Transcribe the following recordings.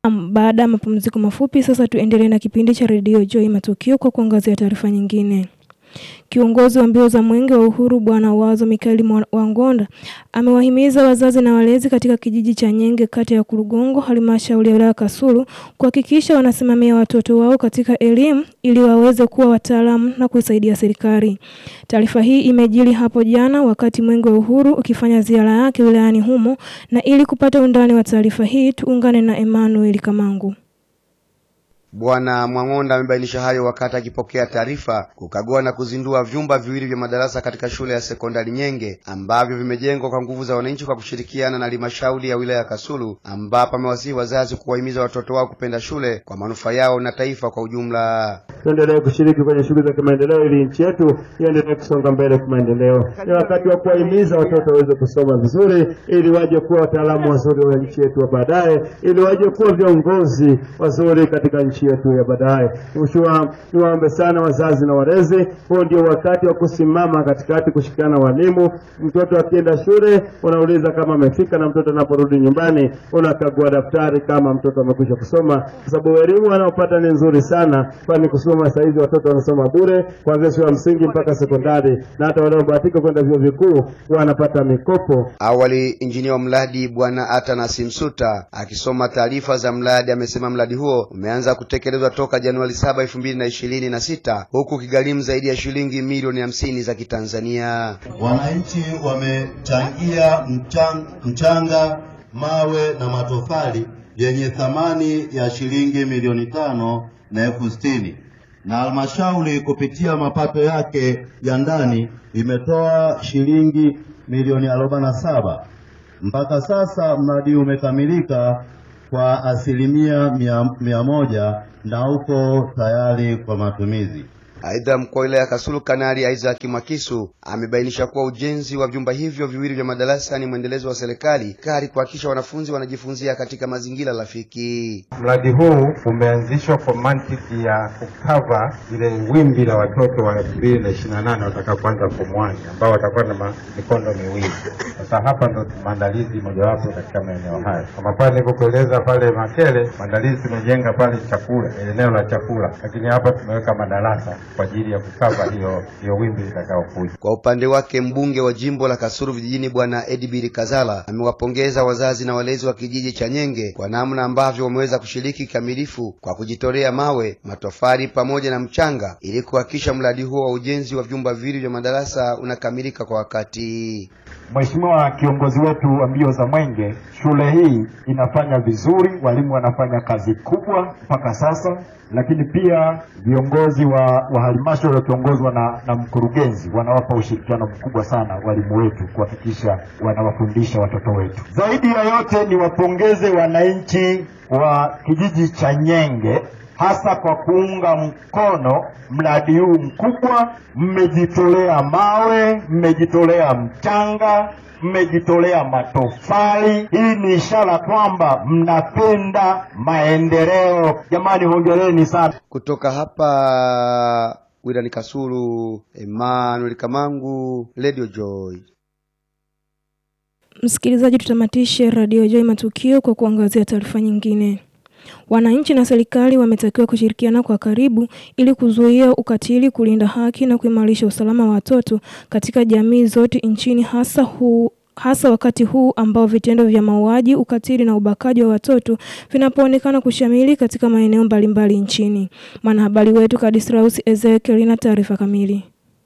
Baada ya mapumziko mafupi, sasa tuendelee na kipindi cha redio Joy Matukio kwa kuangazia taarifa nyingine. Kiongozi wa mbio za mwenge wa uhuru Bwana Wazo Mikaeli Wangonda amewahimiza wazazi na walezi katika kijiji cha Nyenge kata ya Kurugongo halmashauri ya wilaya Kasulu kuhakikisha wanasimamia watoto wao katika elimu ili waweze kuwa wataalamu na kuisaidia serikali. Taarifa hii imejiri hapo jana wakati mwenge wa uhuru ukifanya ziara yake wilayani humo, na ili kupata undani wa taarifa hii tuungane na Emmanuel Kamangu. Bwana Mwang'onda amebainisha hayo wakati akipokea taarifa kukagua na kuzindua vyumba viwili vya madarasa katika shule ya sekondari Nyenge ambavyo vimejengwa kwa nguvu za wananchi kwa kushirikiana na halmashauri ya wilaya ya Kasulu, ambapo amewasihi wazazi kuwahimiza watoto wao kupenda shule kwa manufaa yao na taifa kwa ujumla. Tuendelee kushiriki kwenye shughuli za kimaendeleo ili nchi yetu iendelee kusonga mbele kimaendeleo. Ni wakati wa kuwahimiza watoto waweze kusoma vizuri ili waje kuwa wataalamu wazuri wa nchi yetu wa baadaye, ili waje kuwa viongozi wazuri katika nchi yetu ya baadaye. Niwaombe sana wazazi na walezi, huo ndio wakati wa kusimama katikati, kushirikiana na walimu. Mtoto akienda shule unauliza kama amefika, na mtoto anaporudi nyumbani unakagua daftari kama mtoto amekwisha kusoma, kwa sababu elimu wanaopata ni nzuri sana, kwani kusoma sasa hivi watoto wanasoma bure kuanzia shule ya msingi mpaka sekondari, na hata wanaobahatika kwenda vyuo vikuu wanapata mikopo. Awali injinia wa mradi Bwana Atanas Msuta akisoma taarifa za mradi amesema mradi huo umeanza kutekelezwa toka Januari saba elfu mbili na ishirini na sita huku kigharimu zaidi ya shilingi milioni hamsini za Kitanzania. Wananchi wamechangia mchang, mchanga, mawe na matofali yenye thamani ya shilingi milioni tano na elfu sitini na halmashauri kupitia mapato yake ya ndani imetoa shilingi milioni arobaini na saba. Mpaka sasa mradi umekamilika kwa asilimia mia, mia moja na uko tayari kwa matumizi. Aidha, mkuu wa wilaya ya Kasulu Kanali Isaac Mwakisu amebainisha kuwa ujenzi wa vyumba hivyo viwili vya madarasa ni mwendelezo wa serikali kari kuhakikisha wanafunzi wanajifunzia katika mazingira rafiki. Mradi huu umeanzishwa kwa mantiki ya kukava ile wimbi la watoto wa elfu mbili na ishirini na nane watakapoanza form one ambao watakuwa na mikondo miwili. Sasa hapa ndo maandalizi mojawapo katika maeneo haya, kama pale nilivyokueleza pale Makele, maandalizi tumejenga pale chakula, eneo la chakula, lakini hapa tumeweka madarasa kwa ajili ya kukava hiyo hiyo wimbi litakayokuja. Kwa upande wake mbunge wa jimbo la Kasulu vijijini Bwana Edibiri Kazala amewapongeza wazazi na walezi wa kijiji cha Nyenge kwa namna ambavyo wameweza kushiriki kikamilifu kwa kujitolea mawe, matofali pamoja na mchanga ili kuhakikisha mradi huo wa ujenzi wa vyumba viwili vya madarasa unakamilika kwa wakati. Mheshimiwa kiongozi wetu wa mbio za mwenge, shule hii inafanya vizuri, walimu wanafanya kazi kubwa mpaka sasa, lakini pia viongozi wa, wa halmashauri wakiongozwa na, na mkurugenzi wanawapa ushirikiano mkubwa sana walimu wetu kuhakikisha wanawafundisha watoto wetu. Zaidi ya yote niwapongeze wananchi wa kijiji cha Nyenge hasa kwa kuunga mkono mradi huu mkubwa. Mmejitolea mawe, mmejitolea mchanga, mmejitolea matofali. Hii ni ishara kwamba mnapenda maendeleo. Jamani, hongereni sana. Kutoka hapa wilani Kasulu, Emmanuel Kamangu, Radio Joy. Msikilizaji, tutamatishe Radio Joy matukio kwa kuangazia taarifa nyingine. Wananchi na serikali wametakiwa kushirikiana kwa karibu ili kuzuia ukatili, kulinda haki na kuimarisha usalama wa watoto katika jamii zote nchini hasa huu hasa wakati huu ambao vitendo vya mauaji, ukatili na ubakaji wa watoto vinapoonekana kushamili katika maeneo mbalimbali nchini. Mwanahabari wetu Kadistraus Ezekiel na taarifa kamili.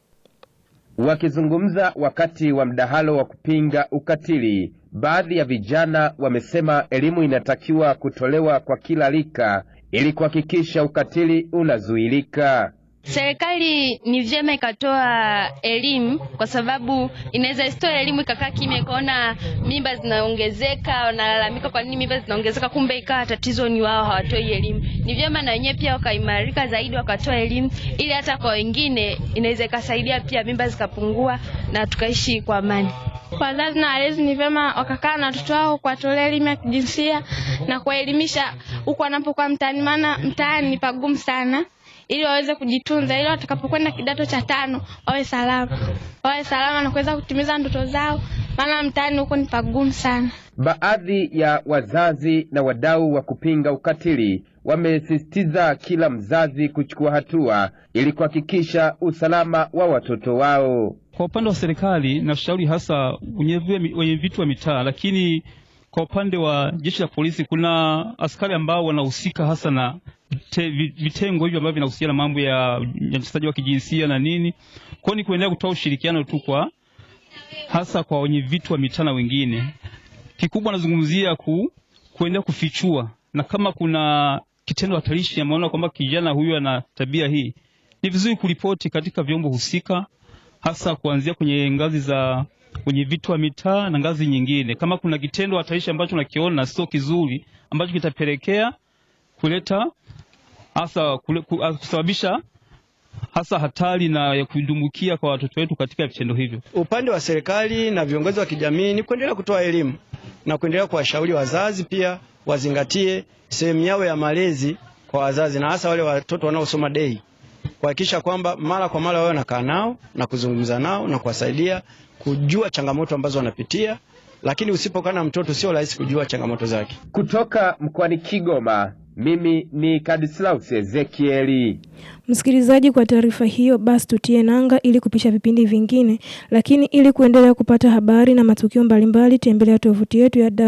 Wakizungumza wakati wa mdahalo wa kupinga ukatili, baadhi ya vijana wamesema elimu inatakiwa kutolewa kwa kila rika ili kuhakikisha ukatili unazuilika. Serikali ni vyema ikatoa elimu, kwa sababu inaweza isitoe elimu ikakaa kimya, ikaona mimba zinaongezeka, wanalalamika kwa nini mimba zinaongezeka, kumbe ikawa tatizo ni wao hawatoi elimu. Ni vyema na wenyewe pia wakaimarika zaidi, wakatoa elimu, ili hata kwa wengine inaweza ikasaidia pia mimba zikapungua na tukaishi kwa amani. Wazazi na walezi ni vyema wakakaa na watoto wao kuwatolea elimu ya kijinsia na kuwaelimisha huku wanapokuwa mtaani, maana mtaani ni pagumu sana ili waweze kujitunza, ili watakapokwenda kidato cha tano wawe salama, wawe salama na kuweza kutimiza ndoto zao, maana mtaani huko ni pagumu sana. Baadhi ya wazazi na wadau wa kupinga ukatili wamesisitiza kila mzazi kuchukua hatua ili kuhakikisha usalama wa watoto wao. Kwa upande wa serikali nashauri hasa wenye vitu wa mitaa, lakini kwa upande wa jeshi la polisi kuna askari ambao wanahusika hasa na te, vitengo hivyo ambavyo vinahusiana mambo ya unyanyasaji wa kijinsia na nini. Kwa hiyo ni kuendelea kutoa ushirikiano tu kwa hasa kwa wenye vitu wa mitaa na wengine. Kikubwa nazungumzia ku, kuendelea kufichua na kama kuna kitendo hatarishi ameona kwamba kijana huyu ana tabia hii, ni vizuri kuripoti katika vyombo husika, hasa kuanzia kwenye ngazi za kwenye vitu wa mitaa na ngazi nyingine. Kama kuna kitendo hatarishi ambacho nakiona sio kizuri, ambacho kitapelekea kuleta hasa kusababisha hasa hatari na ya kudumbukia kwa watoto wetu katika vitendo hivyo. Upande wa serikali na viongozi wa kijamii ni kuendelea kutoa elimu na kuendelea kuwashauri wazazi pia wazingatie sehemu yao ya malezi kwa wazazi na hasa wale watoto wanaosoma dei, kuhakikisha kwamba mara kwa mara wao wanakaa nao na kuzungumza nao na kuwasaidia kujua changamoto ambazo wanapitia, lakini usipokaa na mtoto sio rahisi kujua changamoto zake. Kutoka mkoani Kigoma, mimi ni Kadislaus Ezekieli. Msikilizaji, kwa taarifa hiyo basi tutie nanga ili kupisha vipindi vingine, lakini ili kuendelea kupata habari na matukio mbalimbali, tembelea tovuti yetu ya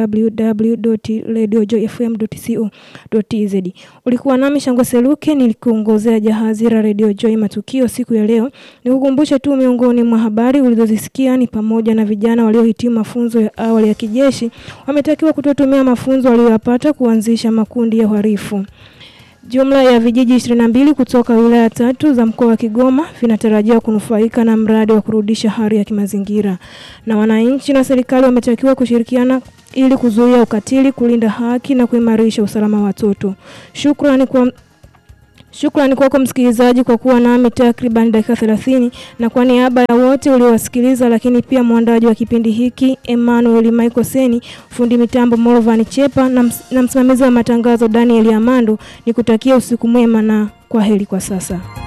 www.radiojoyfm.co.tz. Ulikuwa nami Shangwe Seluke nilikuongozea jahazi la Radio Joy matukio siku ya leo. Nikukumbushe tu miongoni mwa habari ulizozisikia ni pamoja na vijana waliohitimu mafunzo ya awali ya kijeshi wametakiwa kutotumia mafunzo waliyopata kuanzisha makundi ya uhalifu. Jumla ya vijiji 22 kutoka wilaya tatu za mkoa wa Kigoma vinatarajiwa kunufaika na mradi wa kurudisha hali ya kimazingira. Na wananchi na serikali wametakiwa kushirikiana ili kuzuia ukatili, kulinda haki na kuimarisha usalama wa watoto. Shukrani kwa Shukrani kwako msikilizaji kwa kuwa nami takriban dakika 30 na kwa niaba ya wote uliowasikiliza, lakini pia mwandaji wa kipindi hiki Emmanuel Michael Seni, fundi mitambo Morvan Chepa na, ms na msimamizi wa matangazo Daniel Amando, nikutakia usiku mwema na kwa heri kwa sasa.